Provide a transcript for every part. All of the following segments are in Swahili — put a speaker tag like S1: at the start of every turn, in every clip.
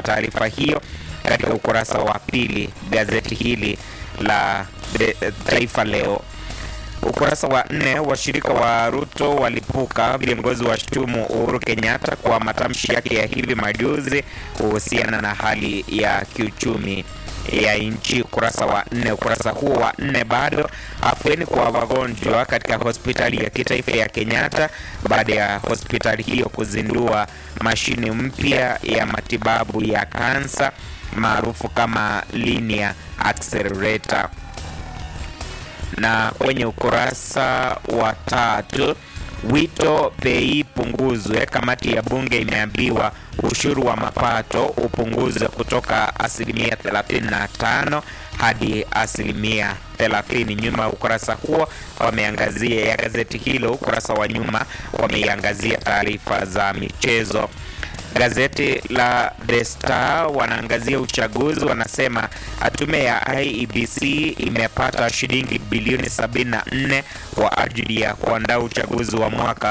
S1: taarifa hiyo katika ukurasa wa pili gazeti hili la The Taifa Leo. Ukurasa wa nne, washirika wa Ruto walipuka, viongozi washtumu Uhuru Kenyatta kwa matamshi yake ya hivi majuzi kuhusiana na hali ya kiuchumi ya nchi. Ukurasa wa nne. Ukurasa huo wa nne bado, afueni kwa wagonjwa katika hospitali ya kitaifa ya Kenyatta baada ya hospitali hiyo kuzindua mashine mpya ya matibabu ya kansa maarufu kama linear accelerator na kwenye ukurasa wa tatu wito bei punguzwe. Kamati ya bunge imeambiwa ushuru wa mapato upunguzwe kutoka asilimia 35 hadi asilimia 30. Nyuma ya ukurasa huo wameangazia ya gazeti hilo, ukurasa wa nyuma wameiangazia taarifa za michezo. Gazeti la The Star wanaangazia uchaguzi, wanasema tume ya IEBC imepata shilingi bilioni 74 kwa ajili ya kuandaa uchaguzi wa mwaka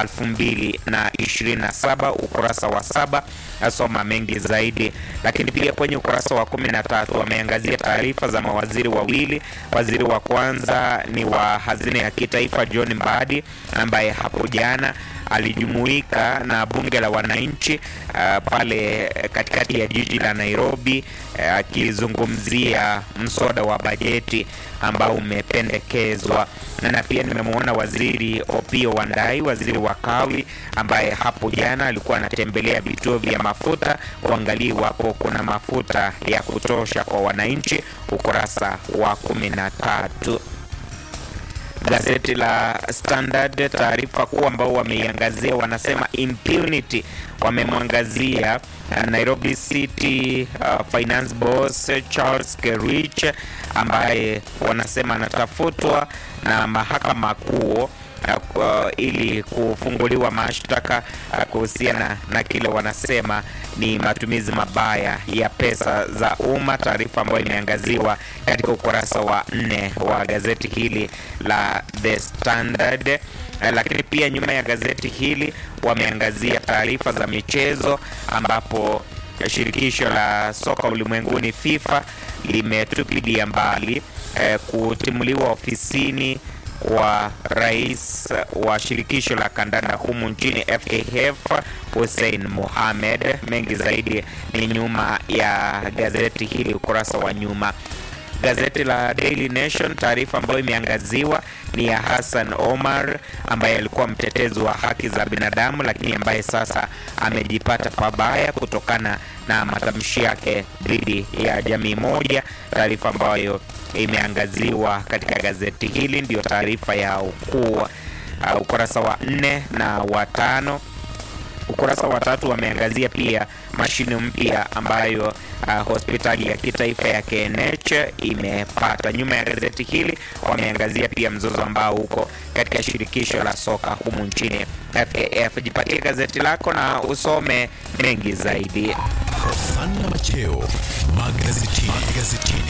S1: 2027. Ukurasa wa saba asoma mengi zaidi, lakini pia kwenye ukurasa wa 13 wameangazia taarifa za mawaziri wawili. Waziri wa kwanza ni wa hazina ya kitaifa John Mbadi ambaye hapo jana alijumuika na bunge la wananchi uh, pale katikati ya jiji la Nairobi akizungumzia uh, mswada wa bajeti ambao umependekezwa, na pia nimemwona waziri Opiyo Wandayi, waziri wa kawi, ambaye hapo jana alikuwa anatembelea vituo vya mafuta kuangalia iwapo kuna mafuta ya kutosha kwa wananchi, ukurasa wa kumi na tatu. Gazeti la Standard taarifa kuu ambao wameiangazia wanasema impunity, wamemwangazia Nairobi City uh, finance boss Charles Kerich ambaye wanasema anatafutwa na mahakama kuu Uh, uh, ili kufunguliwa mashtaka uh, kuhusiana na kile wanasema ni matumizi mabaya ya pesa za umma, taarifa ambayo imeangaziwa katika ukurasa wa nne wa gazeti hili la The Standard. Uh, lakini pia nyuma ya gazeti hili wameangazia taarifa za michezo ambapo shirikisho la soka ulimwenguni FIFA limetupilia mbali uh, kutimuliwa ofisini wa rais wa shirikisho la kandanda humu nchini FKF Hussein Mohamed. Mengi zaidi ni nyuma ya gazeti hili, ukurasa wa nyuma. Gazeti la Daily Nation, taarifa ambayo imeangaziwa ni ya Hassan Omar ambaye alikuwa mtetezi wa haki za binadamu, lakini ambaye sasa amejipata pabaya kutokana na matamshi yake dhidi ya jamii moja, taarifa ambayo imeangaziwa katika gazeti hili, ndiyo taarifa ya ukuu uh, ukurasa wa nne na wa tano. Ukurasa wa tatu wameangazia pia mashine mpya ambayo uh, hospitali ya kitaifa ya KNH imepata. Nyuma ya gazeti hili wameangazia pia mzozo ambao uko katika shirikisho la soka humu nchini FAF. Jipatie gazeti lako na usome mengi zaidi.
S2: Hosana Macheo magazetini. magazetini.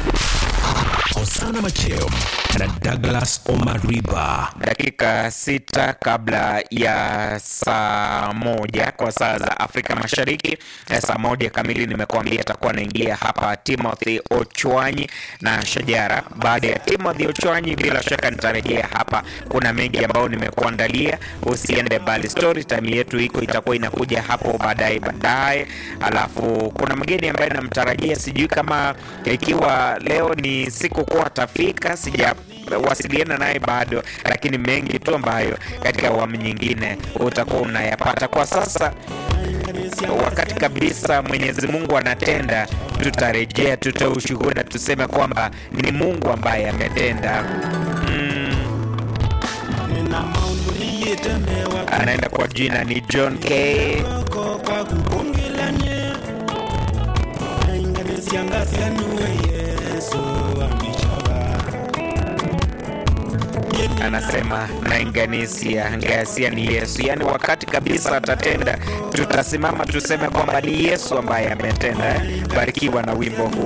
S2: Hosana Macheo na Douglas Omariba.
S1: Dakika sita kabla ya saa moja kwa saa za Afrika Mashariki, saa moja kamili nimekuambia atakuwa anaingia hapa Timothy Ochwanyi na Shajara. Baada ya Timothy Ochwanyi, bila shaka nitarejea hapa. Kuna mengi ambayo nimekuandalia, usiende bali. Story time yetu iko itakuwa inakuja hapo baadaye baadaye, alafu kuna mgeni ambaye namtarajia, sijui kama ikiwa leo ni siku kuwa atafika, sija wasiliana naye bado, lakini mengi tu ambayo katika awamu nyingine utakuwa unayapata. Kwa sasa wakati kabisa Mwenyezi Mungu anatenda, tutarejea, tutoe ushuhuda, tuseme kwamba ni Mungu ambaye ametenda. Mm. Anaenda kwa jina ni John K. Anasema nainganisia ngasia ni Yesu, yaani wakati kabisa atatenda, tutasimama tuseme kwamba ni Yesu ambaye ametenda. Barikiwa na wimbo huu.